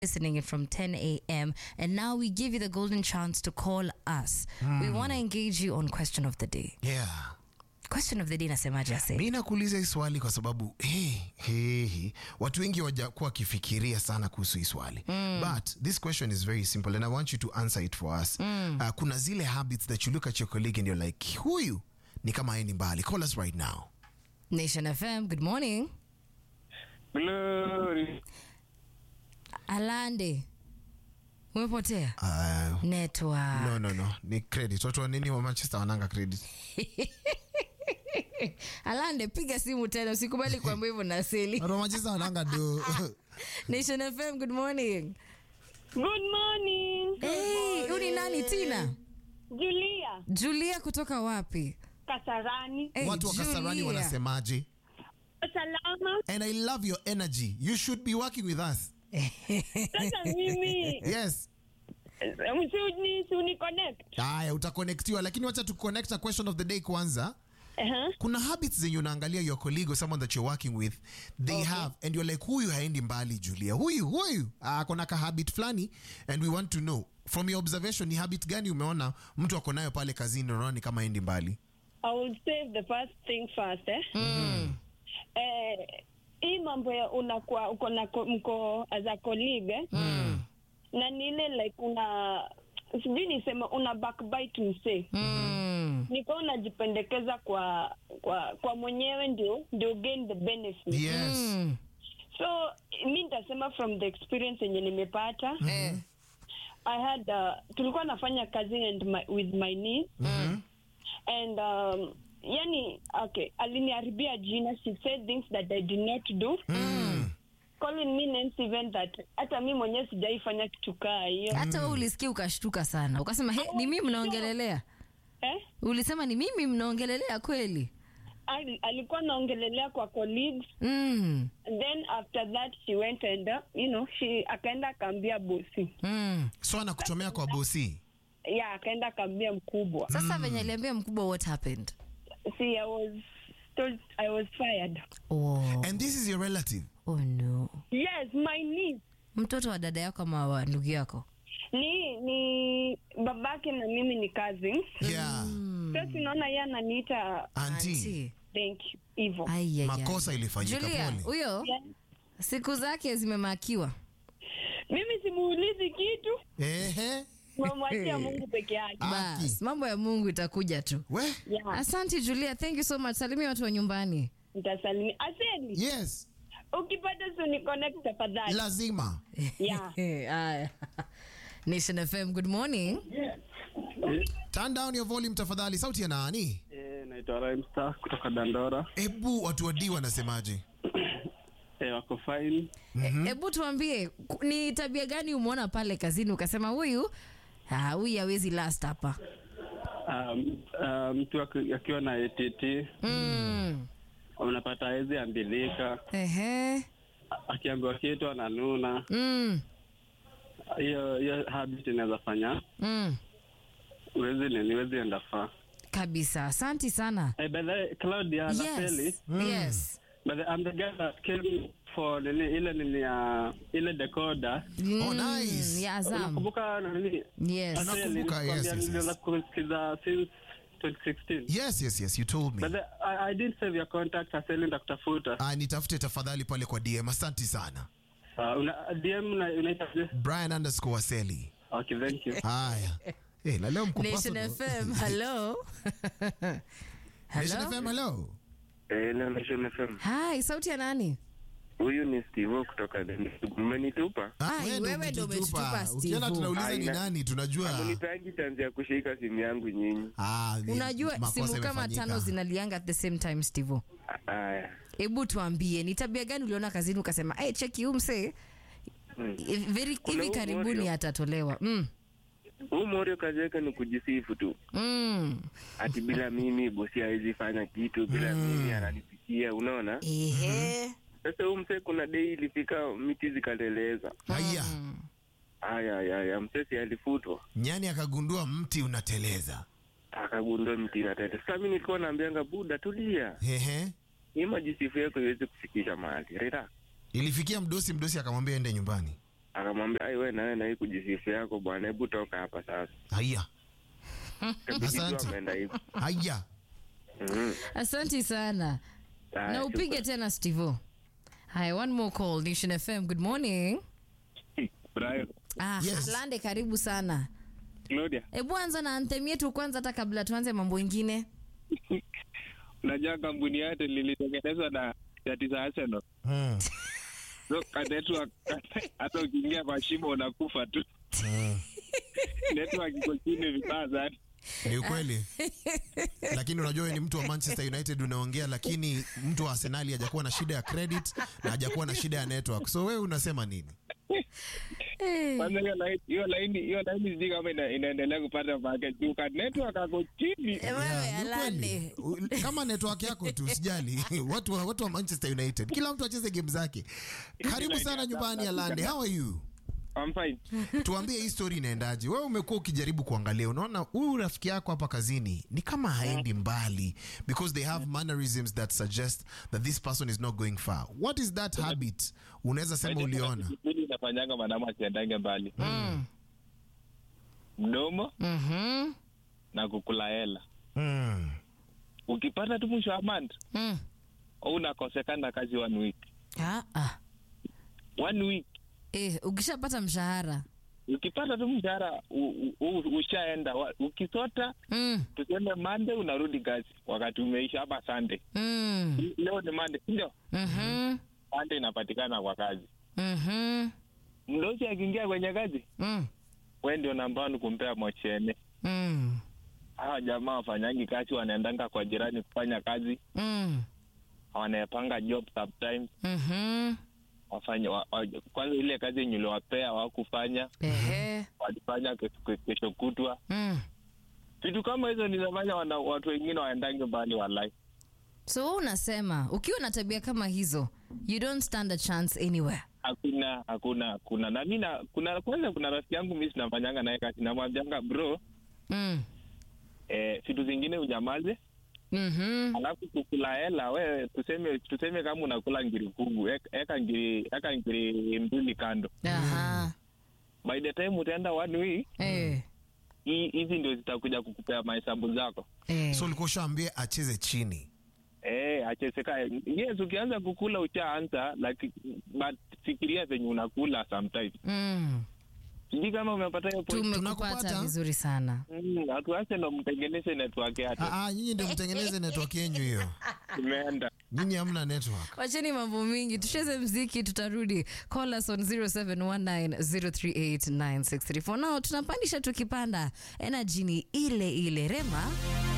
listening in from 10 a.m. And now we give you the golden chance to call us. We want to engage you on question of the day. yeah Question of the day nasemaje ase? mi nakuuliza hii swali kwa sababu hey, hey, hey, watu wengi wajakuwa wakifikiria sana kuhusu hii swali but this question is very simple and i want you to answer it for us uh, kuna zile habits that you look at your colleague and you're like huyu ni kama aendi mbali call us right now Nation FM, good morning. Glory. Alande. Umepotea? uh, Network. no no no ni credit watu wa nini wa manchester wananga credit Alande, piga simu tena, usikubali kuambia hivyo na seli. watu wa manchester wananga do Nation FM, good morning. Good morning. Hey, huyu ni nani Tina? Julia Julia kutoka wapi? Kasarani. Hey, watu wa kasarani Julia. wanasemaje Salama. and i love your energy you should be working with us Sasa mimi yes msuni suni connect. haya utakonektiwa lakini wacha tuconnect na question of the day kwanza Uh-huh. kuna habits zenye unaangalia your colleague or someone that you're working with they have and you're like huyu haendi mbali julia huyu huyu akona ka habit fulani and we want to know from your observation ni habit gani umeona mtu ako nayo pale kazini unaona ni kama haendi mbali I will save the first thing first eh. Eh, hii mambo ya unakuwa uko na ko- mko as a colleague eh? na ni ile like una sijui nisema una backbite msee Mm. niko unajipendekeza kwa kwa kwa mwenyewe ndio ndio gain the benefit yes Mm. so mi nitasema from the experience yenye nimepata Eh. I had uh, tulikuwa nafanya kazi and my, with my niece and um, yani okay aliniharibia jina she said things that I did not do calling me names even that hata mi mwenyewe sijaifanya kitu kaa hiyo hata wewe ulisikia ukashtuka sana ukasema he, ni mimi mnaongelelea eh? ulisema ni mimi mnaongelelea kweli Ali, alikuwa naongelelea kwa colleagues mm. and then after that she went and uh, you know she akaenda akaambia bosi Mm. so anakuchomea kwa bosi yeah akaenda akaambia mkubwa sasa venye aliambia mkubwa what happened see I was told I was fired oh. and this is your relative oh no yes my niece mtoto wa dada yako ama wa ndugu yako ni ni babake na mimi ni cousins yeah sasa tunaona yeye ananiita anti Auntie. thank you hivyo Ai, ai, ai. makosa ilifanyika Julia pole huyo Yeah. siku zake zimemakiwa mimi simuulizi kitu ehe mamwachia mungu peke yake Aki. bas mambo ya mungu itakuja tu we yeah. asante julia thank you so much salimia watu wa nyumbani nitasalimia aseli yes ukipata suni connect tafadhali lazima yeah. Aya. nation fm good morning turn down your volume tafadhali sauti ya nani Eh, naitwa Rhymestar kutoka Dandora. hebu watu wa D wanasemaje Eh, wako fine. hebu tuambie ku- ni tabia gani umeona pale kazini ukasema huyu ah, huyu hawezi last hapa Um, uh, mtu aki- akiwa na ATT mm. unapata hawezi ambilika, Ehe. A- akiambiwa kitu ananuna. Mm. Hiyo hiyo habit inaweza fanya Mm. uwezi nini, uwezi enda far. kabisa asanti sana Eh, by the way, Claudia Napeli, yes. yes. but I'm the guy that came for nini ile nini ya ile decoder. Oh, nice. ya Azam. Unakumbuka nini? Yes. Ana- Napeli, Nakumbuka, yes, nilikwambia yes, yes. nilianza kusikiza since 2016. yes yes yes you told me But the, I, I didn't save your contact aseli ndakutafuta ah, nitafute tafadhali pale kwa dm asanti sana uh, una, dm una- unaitaje brian underscore waseli okay thank you haya hey, na leo mko nation personal. fm hello Nation hello FM, hello Eh, na Nation FM. hi sauti ya nani Huyu ni Steve kutoka Denmark. Mmenitupa? Ah, Ai, wewe ndo wewe ndo umetutupa. umetutupa, Steve. ukiona tunauliza ni Aina. nani tunajua Munitangi chance ya kushika simu yangu nyinyi. ah, ni unajua makosa simu kama imefanyika. tano zinalianga at the same time stivo Aya. hebu tuambie ni tabia gani uliona kazini ukasema hey, cheki huu msee Hmm. very Kuna hivi huu karibuni Morio. atatolewa mm. Huu Morio kazi yake ni kujisifu tu. Mm. Ati bila mimi bosi hawezi fanya kitu, bila mimi ananipikia, unaona? Ehe. Sasa huu msee kuna dei ilifika miti zikaleleza. haya Aya aya aya msee alifutwa. nyani akagundua mti unateleza Akagundua mti inatete. Sasa mimi nilikuwa naambianga buda tulia. Ehe. Hii majisifu yako iweze kufikisha mahali. Relax. ilifikia mdosi mdosi akamwambia ende nyumbani akamwambia ai we nawe nahii kujisifu yako bwana hebu toka hapa sasa haya Kabidi tu Asante. ameenda hivo haya Mhm. Asante sana. Haya, Na upige super. tena Stevo. Hi, one more call. Nation FM. Good morning. Brian, Ah, Yes. Lande karibu sana. Claudia, Hebu anza na anthem yetu kwanza hata kabla tuanze mambo ingine. unajua kampuni yote lilitengenezwa na shati za Arsenal. Mm. So ka network hata ukiingia kwa shimo unakufa tu. network iko chini vibaya sana. ni ukweli lakini unajua wewe ni mtu wa manchester united unaongea lakini mtu wa arsenali hajakuwa na shida ya credit na hajakuwa na shida ya network so wewe unasema nini Kwanza hiyo line hiyo line hiyo line sijui kama ina, inaendelea kupata package. juu ka network ako chini. Eh, Wewe Yeah, ni Lande. ukweli. U- kama network yako tu usijali watu wa, watu wa manchester united kila mtu acheze game zake karibu sana nyumbani alande how are you I'm fine. tuambie hii story inaendaje wewe umekuwa ukijaribu kuangalia unaona huyu rafiki yako hapa kazini ni kama haendi mbali because they have mannerisms that suggest that this person is not going far what is that habit unaweza sema uliona Mimi nafanyanga madamu asiendange mbali. Mm. Mdomo Mhm. na kukula hela. mm. Ukipata tu mwisho wa month, Mm. unakosekana kazi one week. Ah, ah. One week Eh, ukishapata mshahara. ukipata tu mshahara u- u- u- ushaenda Wa- ukisota Mm. tuseme mande unarudi kazi wakati umeisha hapa sande Mm. leo ni mande ndio Mhm. sande inapatikana kwa kazi Mhm. mdosi akiingia kwenye kazi Mm. we ndio nambani kumpea mochene Mm. hawa jamaa wafanyangi kazi wanaendanga kwa jirani kufanya kazi Mm. wanapanga job sometimes Mhm. wafanye wa, wa, kwanza ile kazi yenye uliwapea wakufanya Ehe. walifanya kesho, kesho kutwa Mm. vitu kama hizo ninafanya wana, watu wengine waendange mbali walai So wewe unasema ukiwa na tabia kama hizo, you don't stand a chance anywhere. hakuna hakuna hakuna na mi na- kuna kwanza kuna rafiki yangu mi sinafanyanga naye kazi namwambianga bro Mm. eh, vitu zingine unyamaze Mhm. alafu kukula hela we tuseme tuseme kama unakula ngiri kugu ek- eka ngiri eka ngiri mbili kando Aha. by the time utaenda one week Eh. hii- hizi ndio zitakuja kukupea mahesabu zako Eh. so ulikuwa ushaambie acheze chini Eh, acheseka yes ukianza kukula ushaanza like but fikiria venye unakula sometimes Mm. sijui kama umepata hiyo point Tumekupata Tunakupata. vizuri sana. Mm, hatuache ndo mtengeneze network yake Ah, ah, nyinyi ndio mtengeneze network yenyu hiyo imeenda nyinyi hamna network wacheni mambo mingi tucheze mziki tutarudi call us on 0719038963 for now tunapandisha tukipanda energy ni ile ile rema